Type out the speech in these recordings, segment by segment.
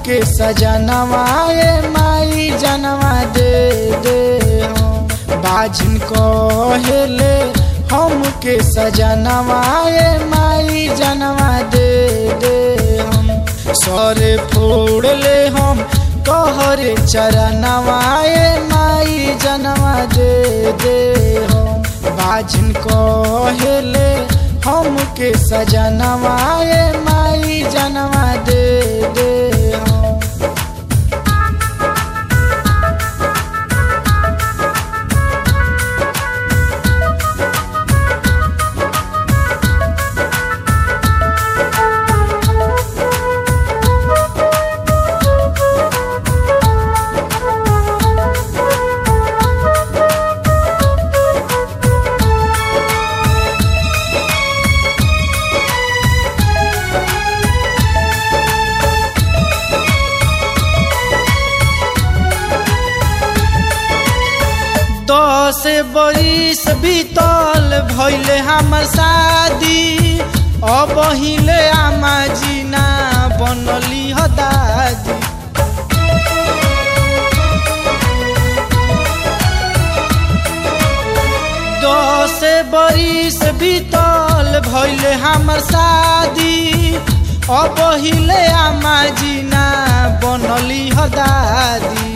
हमके सजनवाए माई जनवा दे दे हम बाजिन कहेले हमके सजनवाए माई जनवा दे दे हम सरे फोड़ ले हम कहरे चरनवाए माई जनवा दे दे हम बाजिन कहेले हमके सजनवाए माई जनवा दे दे हम दस बरिस बीतल भैले हमर शादी अब हिले आमा जीना बनली ह दादी दस बरिस बीतल भैले हमर शादी अब हिले आमा जीना बनली ह दादी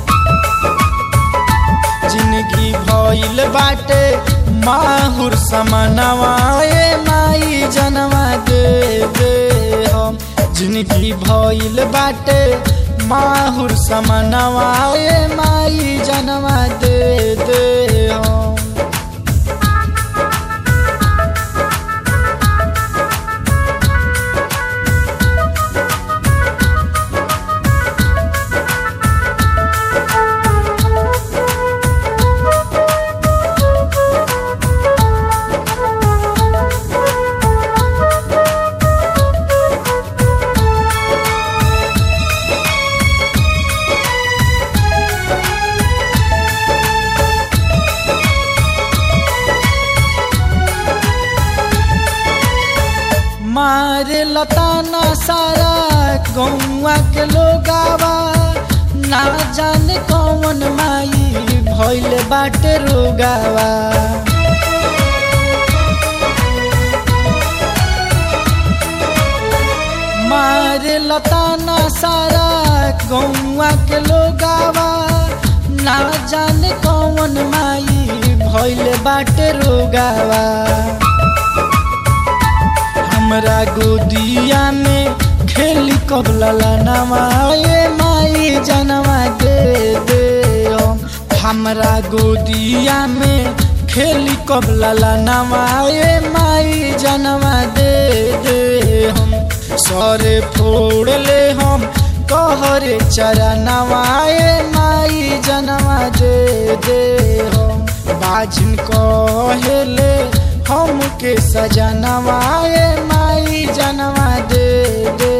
जिंदगी भइल बाटे माहुर समनवाए माई जनवा दे दे हम जिंदगी भइल बाटे माहुर समनवाए माई जनवा दे दे हम मारे लताना सारा गौवा के लोगावा ना जाने कौन माई भइल बाटे रोगावा मारे लताना सारा गौवा के लोगावा ना जाने कौन माई भइल बाटे रोगावा हमरा गोदिया में खेली कबला नवाए माई जनवा दे दे हम हमरा गोदिया में खेली कबला नवाए माई जनवा दे दे हम सरे फोड़ ले हम कहरे चरनवाए माई जनवा दे दे हम बाजिन कहेले हमके सजनवाए माई जनवा दे दे